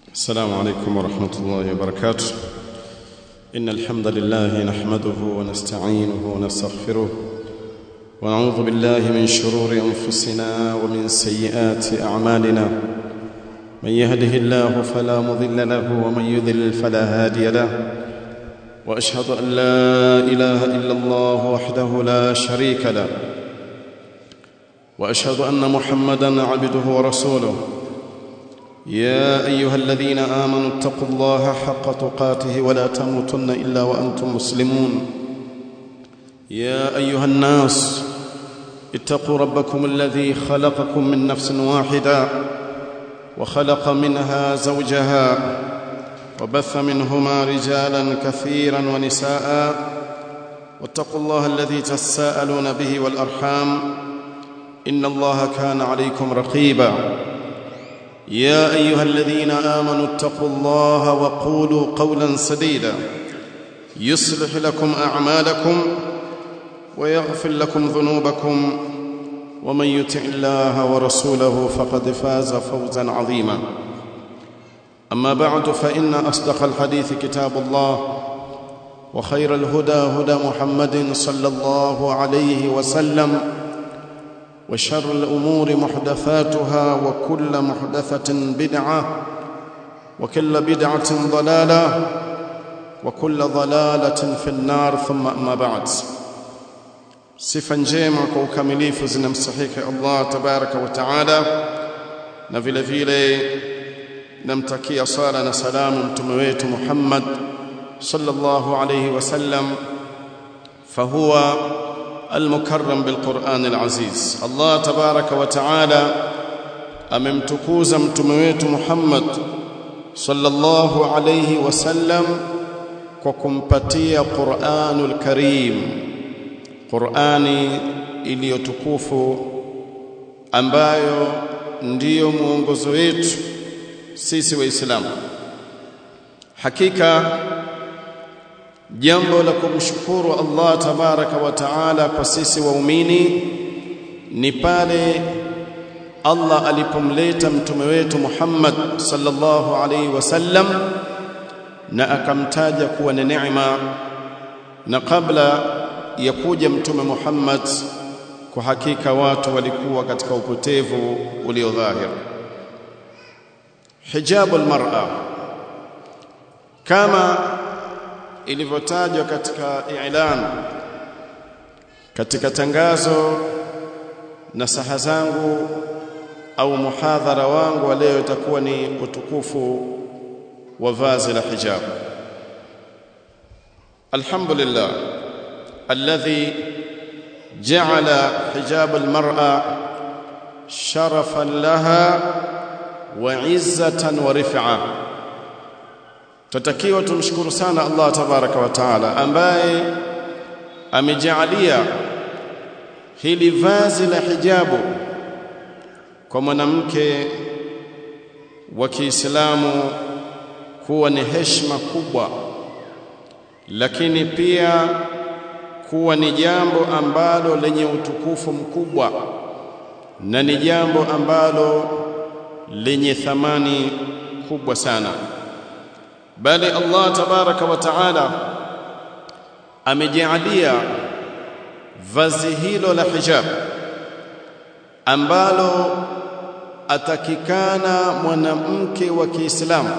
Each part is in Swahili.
السلام عليكم ورحمة الله وبركاته إن الحمد لله نحمده ونستعينه ونستغفره ونعوذ بالله من شرور أنفسنا ومن سيئات أعمالنا من يهده الله فلا مضل له ومن يضلل فلا هادي له وأشهد أن لا إله إلا الله وحده لا شريك له وأشهد أن محمدا عبده ورسوله يا ايها الذين امنوا اتقوا الله حق تقاته ولا تموتن الا وانتم مسلمون يا ايها الناس اتقوا ربكم الذي خلقكم من نفس واحده وخلق منها زوجها وبث منهما رجالا كثيرا ونساء واتقوا الله الذي تساءلون به والارحام ان الله كان عليكم رقيبا يا ايها الذين امنوا اتقوا الله وقولوا قولا سديدا يصلح لكم اعمالكم ويغفر لكم ذنوبكم ومن يطع الله ورسوله فقد فاز فوزا عظيما اما بعد فان اصدق الحديث كتاب الله وخير الهدى هدى محمد صلى الله عليه وسلم وشر الأمور محدثاتها وكل محدثة بدعة وكل بدعة ضلالة وكل ضلالة في النار ثم أما بعد sifa njema kwa ukamilifu zinamstahiki Allah tabaraka wa taala na vile vile namtakia sala na salamu mtume wetu Muhammad sallallahu alayhi wasallam fahuwa المكرم بالقرآن العزيز الله تبارك وتعالى amemtukuza mtume wetu Muhammad sallallahu alayhi wasallam kwa kumpatia Qur'anul Karim Qur'ani iliyotukufu ambayo ndiyo mwongozo wetu sisi waislamu hakika jambo la kumshukuru Allah tabaraka wa taala kwa sisi waumini ni pale Allah alipomleta mtume wetu Muhammad sallallahu alaihi wasallam na akamtaja kuwa ni neema na kabla ya kuja mtume Muhammad kwa hakika watu walikuwa katika upotevu uliodhahir hijabul mar'a kama ilivyotajwa katika i'lan katika tangazo na saha zangu au muhadhara wangu wa leo itakuwa ni utukufu wa vazi la hijab alhamdulillah alladhi ja'ala hijab almar'a sharafan laha wa 'izzatan wa rif'a tutakiwa tumshukuru sana Allah tabaraka wa taala ambaye amejaalia hili vazi la hijabu kwa mwanamke wa Kiislamu kuwa ni heshima kubwa lakini pia kuwa ni jambo ambalo lenye utukufu mkubwa na ni jambo ambalo lenye thamani kubwa sana bali Allah tabaraka wa taala amejaalia vazi hilo la hijab ambalo atakikana mwanamke wa Kiislamu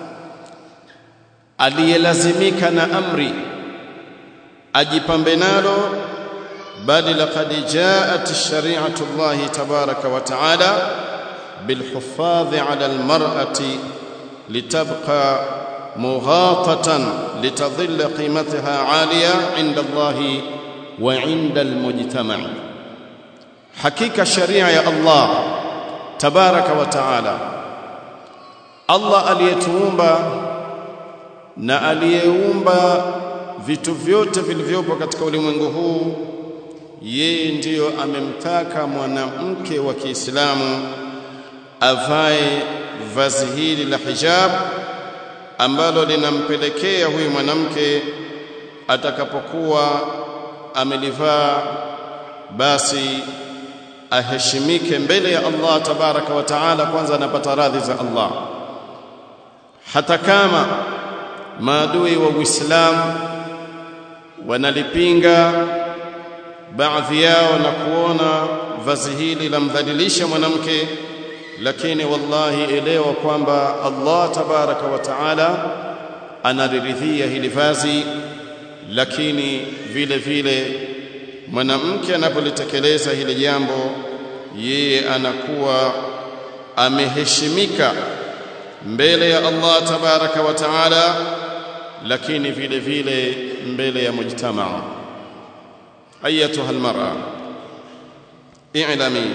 aliyelazimika na amri ajipambe nalo bali laqad jaat shari'atu Allah tabaraka wa taala bilhuffadhi ala almar'ati litabqa مغاطة لتظل قيمتها عالية عند الله وعند المجتمع حقيقة شريعة يا الله تبارك وتعالى الله aliyetuumba na aliyeumba vitu vyote vilivyopo katika ulimwengu huu yeye ndiyo amemtaka mwanamke wa Kiislamu avae vazi hili la hijab ambalo linampelekea huyu mwanamke atakapokuwa amelivaa basi aheshimike mbele ya Allah tabaraka wa taala kwanza anapata radhi za Allah hata kama maadui wa Uislamu wanalipinga baadhi yao na kuona vazi hili lamdhalilisha mwanamke lakini wallahi elewa kwamba Allah tabaraka wa taala analiridhia hili vazi lakini vile vile mwanamke anapolitekeleza hili jambo yeye anakuwa ameheshimika mbele ya Allah tabaraka wa taala lakini vile vile mbele ya mujtamaa ayatuha almar'a i'lami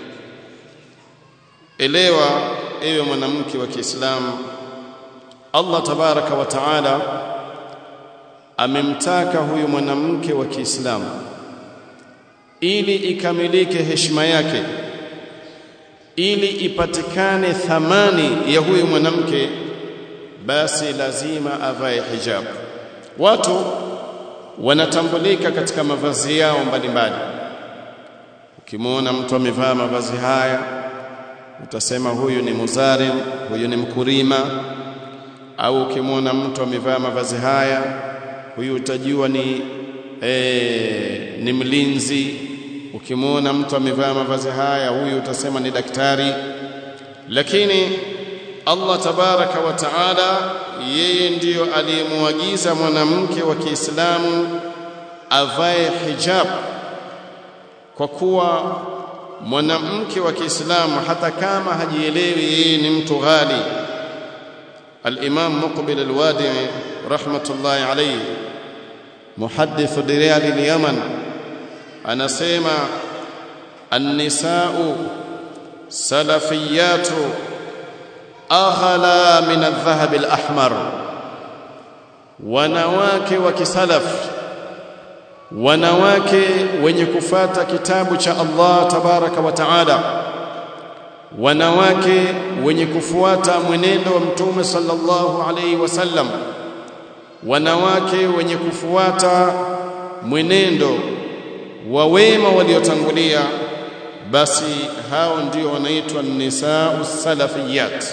elewa ewe mwanamke wa Kiislamu Allah tabaraka wa taala amemtaka huyu mwanamke wa Kiislamu ili ikamilike heshima yake ili ipatikane thamani ya huyu mwanamke basi lazima avae hijab watu wanatambulika katika mavazi yao mbalimbali ukimwona mtu amevaa mavazi haya utasema huyu ni muzarim huyu ni mkulima au ukimwona mtu amevaa mavazi haya huyu utajua ni e, ni mlinzi ukimwona mtu amevaa mavazi haya huyu utasema ni daktari lakini Allah tabaraka wa taala yeye ndiyo aliyemwagiza mwanamke wa Kiislamu avae hijab kwa kuwa mwanamke wa Kiislamu hata kama hajielewi yeye ni mtu ghali al-Imam Muqbil al-Wadi'i rahmatullahi alayhi muhaddith Riyad al-Yaman anasema an-nisa'u salafiyatu aghala min adh-dhahab al-ahmar wanawake wa kisalaf wanawake wenye kufata kitabu cha Allah tabaraka wa taala wanawake wenye kufuata mwenendo wa mtume sallallahu alaihi wasallam wanawake wenye kufuata mwenendo wa wema waliotangulia basi hao ndio wanaitwa nisau salafiyat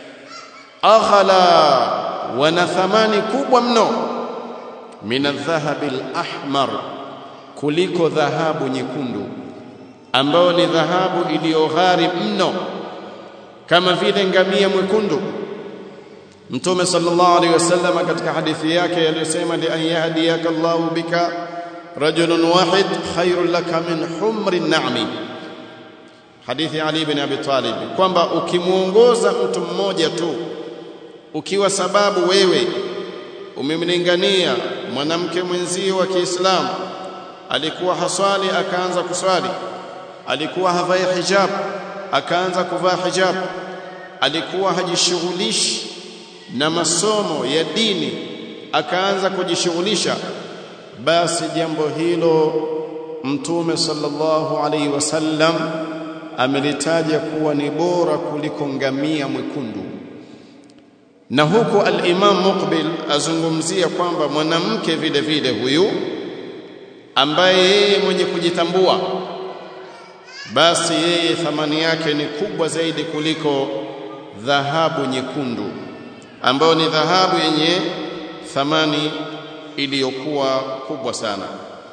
aghala wana thamani kubwa mno min adh-dhahabi al-ahmar kuliko dhahabu nyekundu ambayo ni dhahabu iliyoghari mno kama vile ngamia mwekundu mtume sallallahu alaihi wasallam katika hadithi yake aliyosema li an yahdiyaka Allahu bika rajulun wahid khairul laka min humri na'mi hadithi Ali ibn Abi Talib kwamba ukimuongoza mtu mmoja tu ukiwa sababu wewe umemlingania mwanamke mwenzio wa Kiislamu alikuwa haswali akaanza kuswali alikuwa havai hijab akaanza kuvaa hijab alikuwa hajishughulishi na masomo ya dini akaanza kujishughulisha basi jambo hilo mtume sallallahu alaihi wasallam amelitaja kuwa ni bora kuliko ngamia mwekundu na huku al-Imam Muqbil azungumzia kwamba mwanamke vile vile huyu ambaye yeye mwenye kujitambua basi yeye thamani yake ni kubwa zaidi kuliko dhahabu nyekundu ambayo ni dhahabu yenye thamani iliyokuwa kubwa sana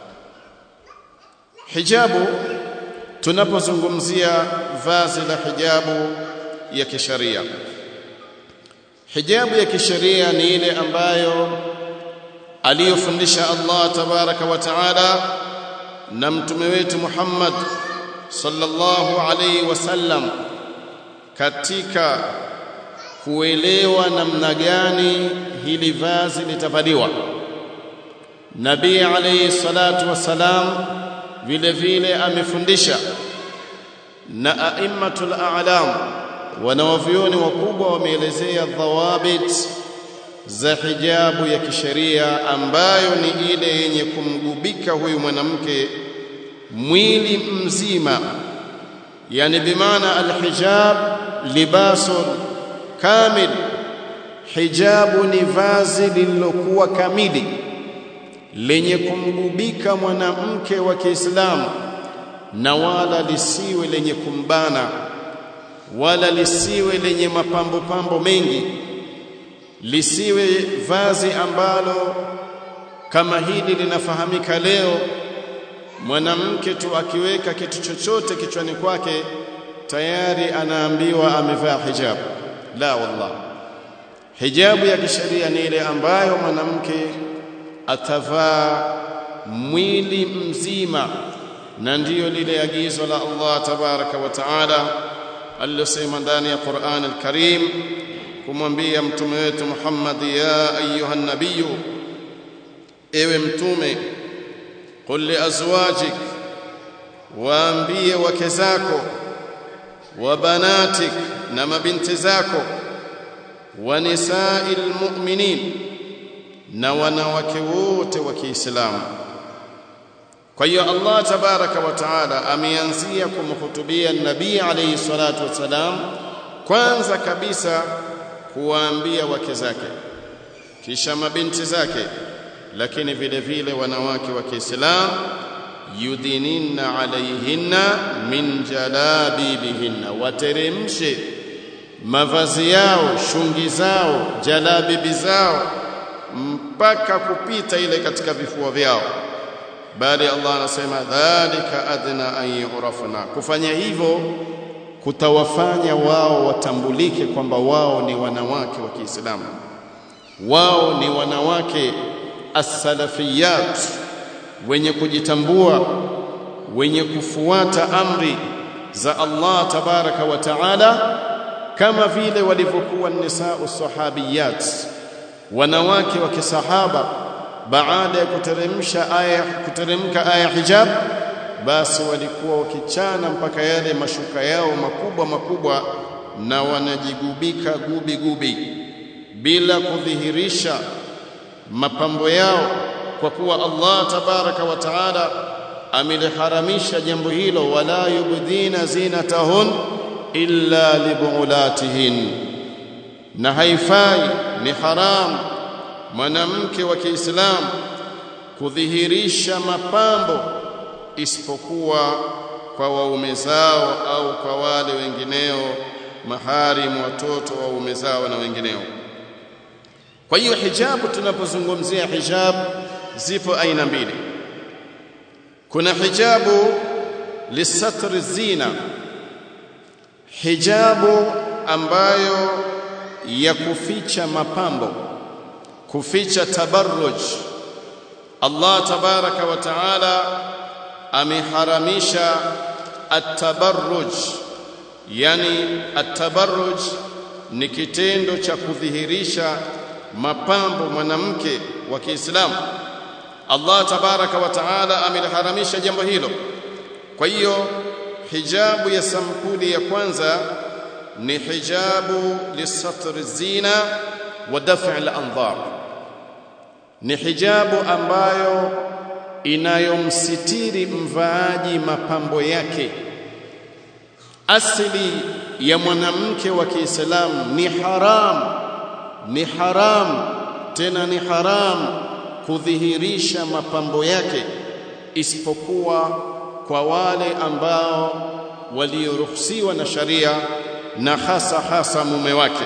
hijabu tunapozungumzia vazi la hijabu ya kisharia hijabu ya kisheria ni ile ambayo aliyofundisha Allah tabaraka wa taala na mtume wetu Muhammad sallallahu alaihi wasallam katika kuelewa namna gani hili vazi litavaliwa Nabii alayhi salatu wasalam vile vile amefundisha na aimmatul a'lam wanawavyoni wakubwa wameelezea dhawabit za hijabu ya kisheria ambayo ni ile yenye kumgubika huyu mwanamke mwili mzima yani bimaana alhijab libasun kamil hijabu ni vazi lililokuwa kamili lenye kumgubika mwanamke wa Kiislamu na wala lisiwe lenye kumbana wala lisiwe lenye mapambo pambo mengi lisiwe vazi ambalo kama hili linafahamika leo mwanamke tu akiweka kitu chochote kichwani kwake tayari anaambiwa amevaa hijab la wallah hijabu ya kisheria ni ile ambayo mwanamke atavaa mwili mzima na ndiyo lile agizo la Allah tabaraka wa taala alilosema ndani ya Qur'an al-Karim kumwambia mtume wetu Muhammad ya ayuha nabiyu ewe mtume qul li azwajik waambie wake zako wa banatik na mabinti zako wa nisa'il mu'minin na wanawake wote wa Kiislamu kwa hiyo Allah tabaraka wa taala ameanzia kumhutubia nabii alayhi salatu wasalam kwanza kabisa kuwaambia wake zake kisha mabinti zake lakini vile vile wanawake wa Kiislamu yudhininna alaihinna min jalabibihinna wateremshe mavazi yao shungi zao jalabibi zao mpaka kupita ile katika vifua vyao bali Allah anasema dhalika adna an yurafna kufanya hivyo kutawafanya wao watambulike kwamba wao ni wanawake wa Kiislamu wao ni wanawake as-salafiyat wenye kujitambua wenye kufuata amri za Allah tabaraka wa taala kama vile walivyokuwa nisau sahabiyat wanawake wa kisahaba baada ya kuteremsha aya kuteremka aya hijab basi walikuwa wakichana mpaka yale mashuka yao makubwa makubwa na wanajigubika gubi gubi bila kudhihirisha mapambo yao kwa kuwa Allah tabaraka wa taala ameliharamisha jambo hilo wala yubdina zinatahun illa libuulatihin na haifai ni haram mwanamke wa Kiislamu kudhihirisha mapambo isipokuwa kwa waume zao au kwa wale wengineo maharimu watoto wa waume zao na wengineo kwa hiyo hijabu tunapozungumzia hijab zipo aina mbili kuna hijabu lisatri zina hijabu ambayo ya kuficha mapambo kuficha tabarruj Allah tabaraka wa taala ameharamisha at-tabarruj yani at-tabarruj ni kitendo cha kudhihirisha mapambo mwanamke wa Kiislamu Allah tabaraka wa taala ameliharamisha jambo hilo kwa hiyo hijabu ya sampuli ya kwanza ni hijabu lisatri zina wa daf'i al-anzar ni hijabu ambayo inayomsitiri mvaaji mapambo yake asili ya mwanamke wa Kiislamu ni haram ni haram tena ni haram kudhihirisha mapambo yake isipokuwa kwa wale ambao walioruhusiwa na sharia na hasa hasa mume wake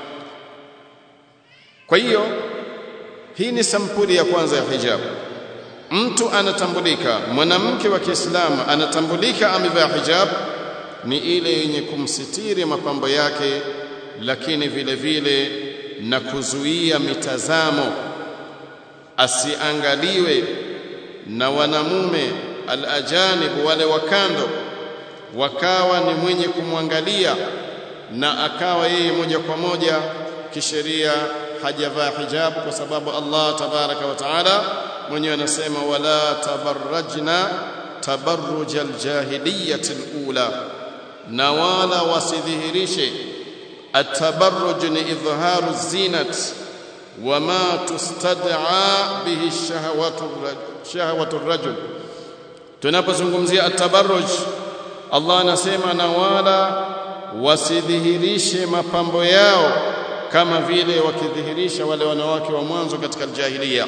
kwa hiyo hii ni sampuli ya kwanza ya hijabu mtu anatambulika mwanamke wa Kiislamu anatambulika amevaa hijab ni ile yenye kumsitiri mapambo yake lakini vile vile na kuzuia mitazamo asiangaliwe na wanamume alajanib wale wakando wakawa ni mwenye kumwangalia na akawa yeye moja kwa moja kisheria hajavaa hijabu kwa sababu Allah tabaraka wa taala mwenyewe anasema wala tabarrajna tabarruj aljahiliyyati alula na wala wasidhihirishe atabarruj ni idhharu zinat wama tustad'a bihi shahawatu shahawatu rajul tunapozungumzia atabarruj Allah anasema na wala wasidhihirishe mapambo yao kama vile wakidhihirisha wale wanawake wa mwanzo katika jahiliya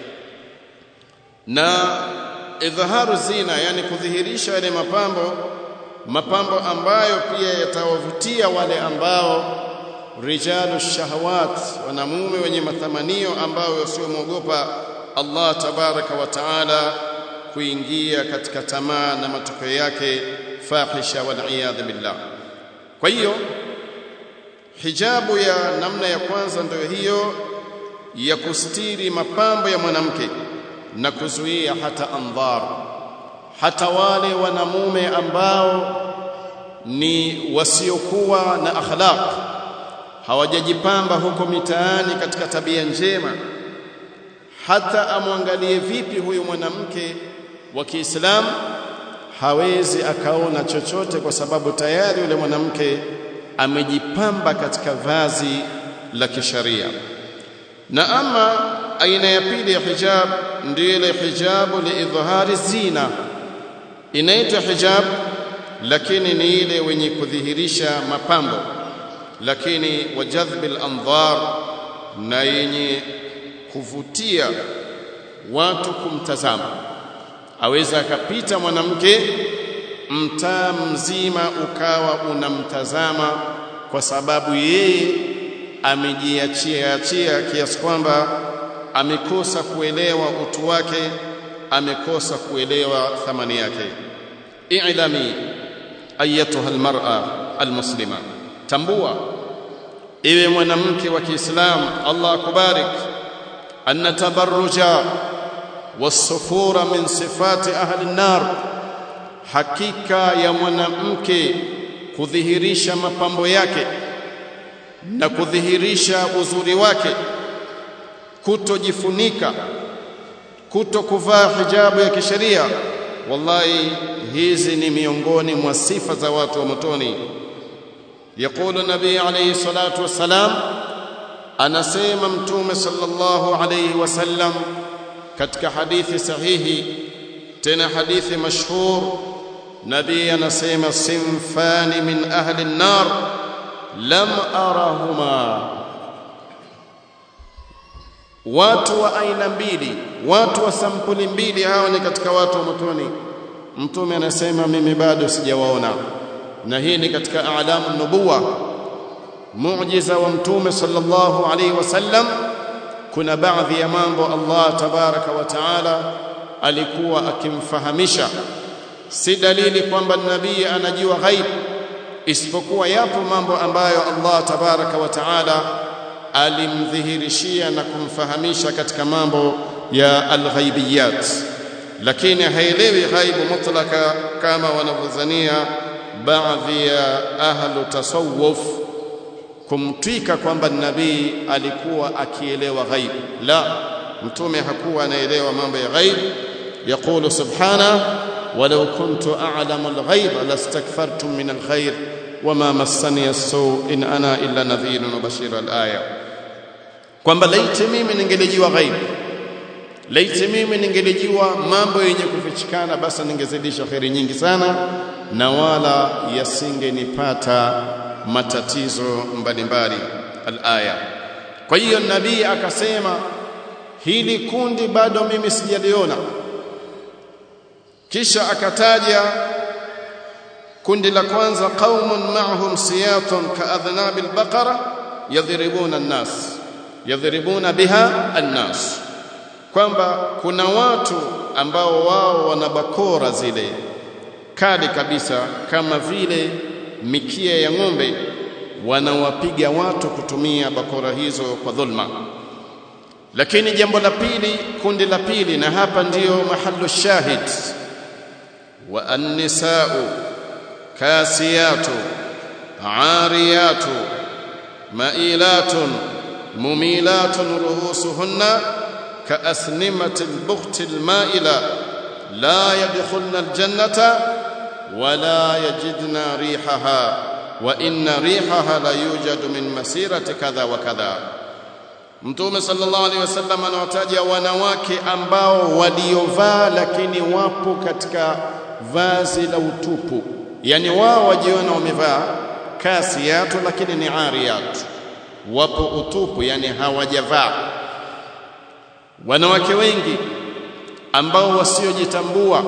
na idhaharu zina yani kudhihirisha yale mapambo mapambo ambayo pia yatawavutia wale ambao rijalu shahawat wanamume wenye matamanio ambao wasiomwogopa Allah tabaraka wa taala kuingia katika tamaa na matokeo yake fahisha wal iyadhu billah kwa hiyo hijabu ya namna ya kwanza ndio hiyo ya kustiri mapambo ya mwanamke na kuzuia hata andhar hata wale wanamume ambao ni wasiokuwa na akhlaq hawajajipamba huko mitaani katika tabia njema hata amwangalie vipi huyu mwanamke wa Kiislamu hawezi akaona chochote kwa sababu tayari yule mwanamke amejipamba katika vazi la kisharia na ama aina ya pili ya hijab ndio ile hijabu liidhhari zina inaitwa hijab lakini ni ile wenye kudhihirisha mapambo lakini wajadhbil andhar na yenye kuvutia watu kumtazama aweza akapita mwanamke mtaa mzima ukawa unamtazama kwa sababu yeye amejiachia achia kiasi kwamba amekosa kuelewa utu wake amekosa kuelewa thamani yake i'lami ayatuha almar'a almuslima tambua iwe mwanamke wa Kiislamu Allah akubarik anna tabarruja wasufura min sifati ahli an-nar hakika ya mwanamke kudhihirisha mapambo yake na kudhihirisha uzuri wake kutojifunika kuto kuvaa hijabu ya kisheria wallahi hizi ni miongoni mwa sifa za watu wa motoni يقول النبي عليه الصلاة والسلام أنا سيما متوم صلى الله عليه وسلم كتك حديث صحيح تنا حديث مشهور نبي أنا سيما صنفان من أهل النار لم أرهما watu wa aina mbili watu wa sampuli mbili hawa ni katika watu wa motoni mtume anasema mimi bado sijawaona na hii ni katika alamu nubuwa muujiza wa mtume sallallahu alaihi wasallam kuna baadhi ya mambo Allah tabaraka wa taala alikuwa akimfahamisha si dalili kwamba nabii anajua ghaib isipokuwa yapo mambo ambayo Allah tabaraka wa taala alimdhihirishia na kumfahamisha katika mambo ya alghaibiyat lakini haelewi ghaibu mutlaka kama wanavyozania baadhi ya ahlu tasawuf kumtwika kwamba nabii alikuwa akielewa ghaib la mtume hakuwa anaelewa mambo ya ghaib يقول سبحانه ولو كنت أعلم الغيب لاستكثرت من الخير وما مسني السوء إن أنا إلا نذير وبشير الآية kwamba laiti mimi ningelijua ghaib laiti mimi ningelijua mambo yenye kufichikana basi ningezidisha kheri nyingi sana na wala yasingenipata matatizo mbalimbali alaya kwa hiyo nabii akasema hili kundi bado mimi sijaliona kisha akataja kundi la kwanza qaumun ma'hum siyatun ka'adhnabil baqara yadhribuna an-nas yadhribuna biha an-nas kwamba kuna watu ambao wao wana bakora zile kali kabisa kama vile mikia ya ng'ombe wanawapiga watu kutumia bakora hizo kwa dhulma lakini jambo la pili kundi la pili na hapa ndiyo mahallu shahid wa an-nisa'u kasiyatu ariyatu ma'ilatun mumilatun ruhusuhunna كأسنمة البخت المائلة لا يدخلن الجنة ولا يجدن ريحها وإن ريحها لا يوجد من مسيرة كذا وكذا Mtume sallallahu alaihi wasallam anawataja wanawake ambao waliovaa lakini wapo katika vazi la utupu, yani wao wajiona wamevaa kasiyatu lakini ni ariyatu, wapo utupu, yani hawajavaa. Wanawake wengi ambao wasiojitambua,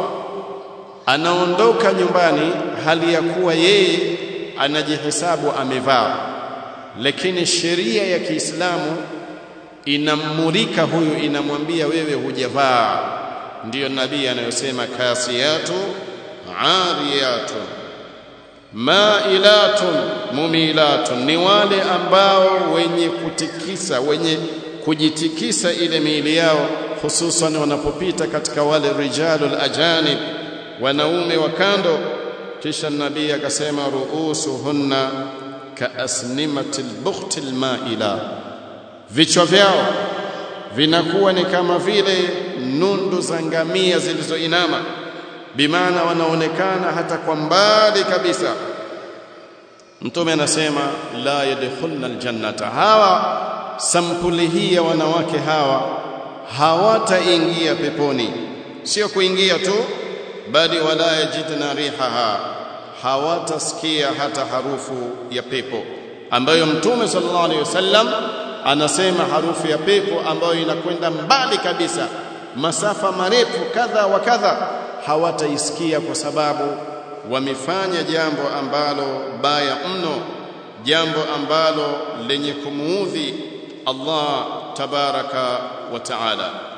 anaondoka nyumbani hali ya kuwa yeye anajihesabu amevaa, lakini sheria ya Kiislamu inammulika huyu inamwambia wewe hujavaa ndiyo nabii anayosema kasiyatu ariyatu mailatun mumilatun ni wale ambao wenye kutikisa wenye kujitikisa ile miili yao hususan wanapopita katika wale rijalul ajanib wanaume wa kando kisha nabii akasema ruusuhunna kaasnimatil bukhtil maila vichwa vyao vinakuwa ni kama vile nundu za ngamia zilizoinama bimaana wanaonekana hata kwa mbali kabisa mtume anasema la yadkhulna aljannata hawa sampuli hii ya wanawake hawa hawataingia peponi sio kuingia tu bali wala yajidna rihaha hawatasikia hata harufu ya pepo ambayo mtume sallallahu alaihi wasallam anasema harufu ya pepo ambayo inakwenda mbali kabisa masafa marefu kadha wa kadha hawataisikia kwa sababu wamefanya jambo ambalo baya mno jambo ambalo lenye kumuudhi Allah tabaraka wa taala